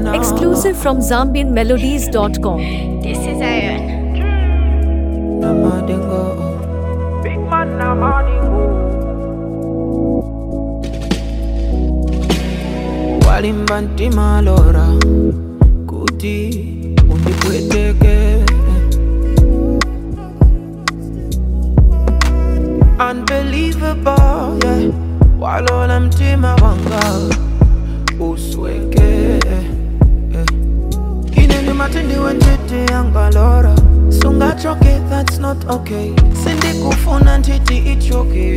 now. Exclusive from ZambianMelodies.com. This is Iron. Namadingo. Big man na madingo. walimba ntima lora kuti undipweteke unbelievable yeah. walola mtima wanga usweke yeah. ine ndi matindi wentiti yangalora sungachoke that's not okay sindikufuna ntiti ichoke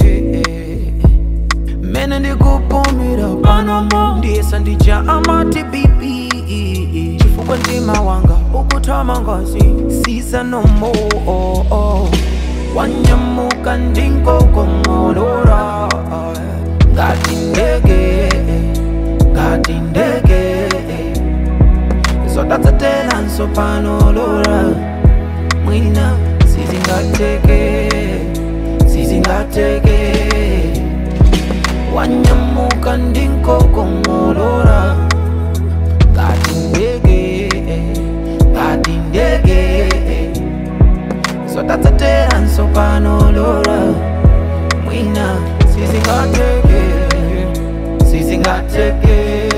mene ndikupumira panomo ndiyesa ndija amati bibi chifukwa mtima wanga ukutama ngazi siza nomo oh, oh. wanyamuka ndinkokomolora ngati ndege ngati ndege zotatsetelanso panolora mwina sizingateke sizingateke wanyamuka ndinkokomolora ngati ndege ngati ndege zotatsetera nsopanolora mwina sizingateke sizingateke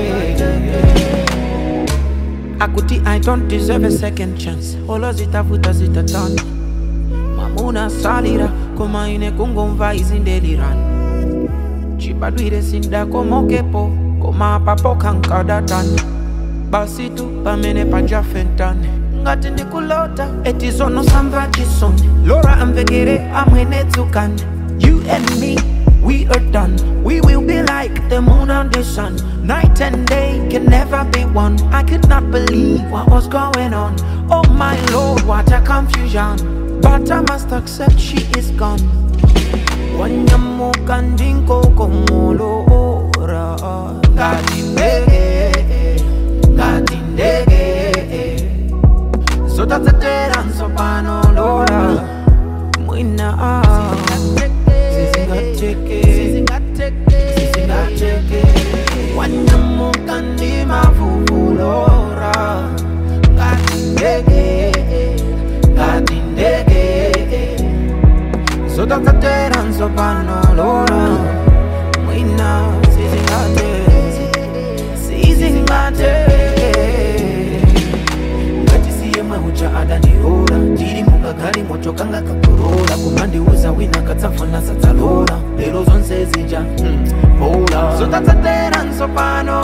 akuti i don't deserve a second chance olo zitavuta zitatana mamuna salira koma ine kungomva izindelirana chibadwire sindakomokepo koma papo kankadatana basi tu pamene pajafentane ngati ndikulota eti zono samva chisoni lora amvekere amwene dzukani you and me we are done we will be like the moon and the sun night and day can never be one i could not believe what was going on oh my lord what a confusion but i must accept she is gone wanyamuka ndinkokomolora ngati ndege ngati ndege zotatsetera nsopanolora mwina sizingateke sizingateke wanyamuka ndimavuvulora ngati ndege ngati ndege zotatsetera nsopanolora mwina sizingate sizingate ngati siye mwehucha adandiora ndiri mukagali moto kanga kakorola kumandiuza wina katsafuna sadzalola lero zonse zija mm, bola zotatsetera nsopano